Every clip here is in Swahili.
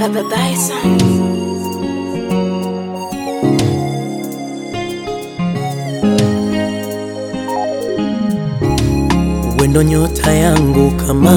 Baba Bison. wendo nyota yangu kama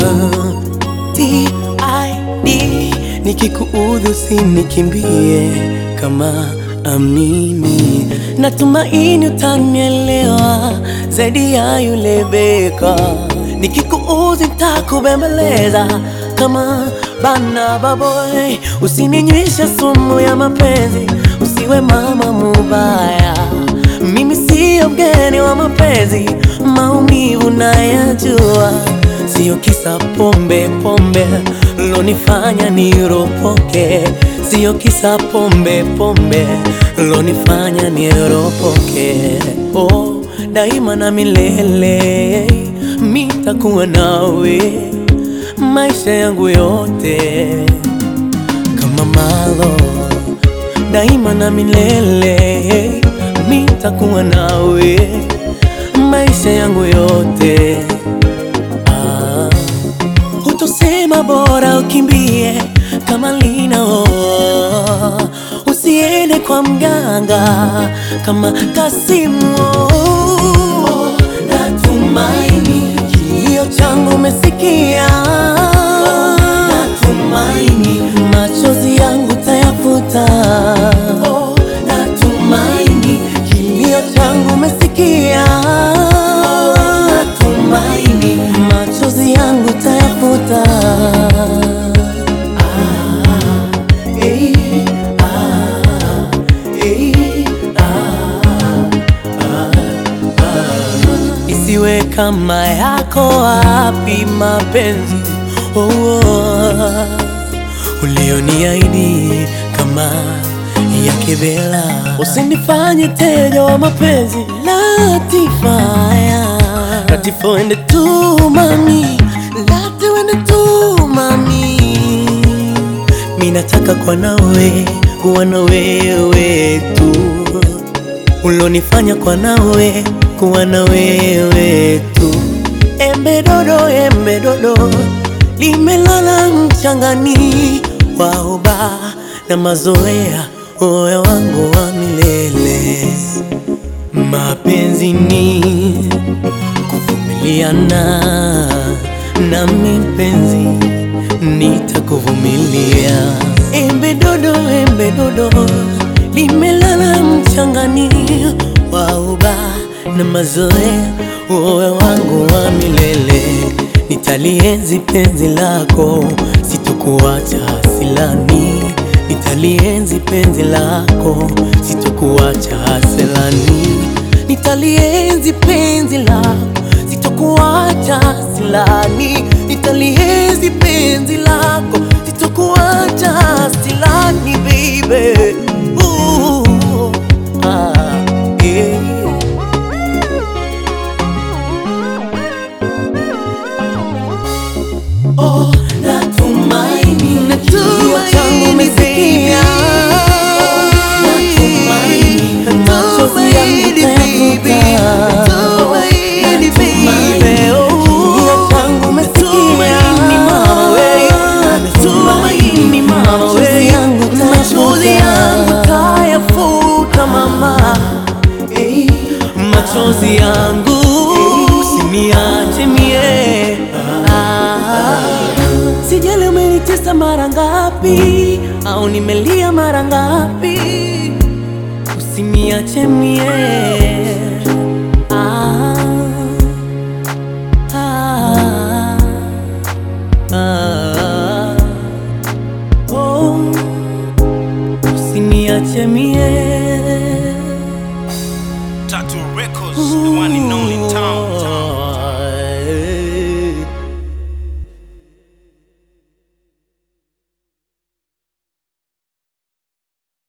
TID, nikikuudhi usinikimbie kama amini, natumaini utanielewa zaidi ya yule beka. Nikikuudhi nitakubembeleza kama bana baboy, usininywesha sumu ya mapenzi, usiwe mama mubaya mimi siyo mgeni wa mapenzi, maumivu nayajua, siyo kisa pombe pombe lonifanya niropoke, siyo kisa pombe pombe lonifanya niropoke. Oh, daima na milele mitakuwa nawe maisha yangu yote kama malo daima na milele mitakuwa nawe maisha yangu yote. Ah, utosema bora ukimbie kama lina oh, usiende kwa mganga kama Kasimu oh, natumaini kilio changu umesikia oh, natumaini machozi yangu tayafuta oh, natumaini kilio changu umesikia oh, natumaini machozi yangu tayafuta ah, eh, ah, eh, isiwe kama yako wapi mapenzi oh, oh, ulioniahidi kama yake Bela, usinifanye teja wa mapenzi Latifaya, Latifah wende tu mami, Lati wende tu mami, mi nataka kwa nawe kuwa na wewe tu ulonifanya kwa nawe kuwa na wewe tu. Embe dodo, embe dodo limelala mchangani, waoba na mazoea, moyo wangu wa milele. Mapenzi ni kuvumiliana, nami mpenzi nitakuvumilia. Embe dodo, embe dodo limelala mchangani, wauba na mazoea, moyo wangu wa milele. Nitalienzi penzi lako, sitokuacha silani. Nitalienzi penzi lako, sitokuacha silani. Nitalienzi penzi lako, sitokuacha silani. Nitalienzi penzi lako, sitokuacha silani, baby. Ooh, ah, yeah. Oh, natumaini kilio changu umesikia. Natumaini machozi yangu utayafuta. Natumaini kilio changu umesikia. Natumaini machozi yangu utayafuta, mama. Eh, machozi yangu usiniache mie Ah, sijali umenitesa mara ngapi au nimelia mara ngapi usiniache mie Ah, ah, ah, oh, usiniache mie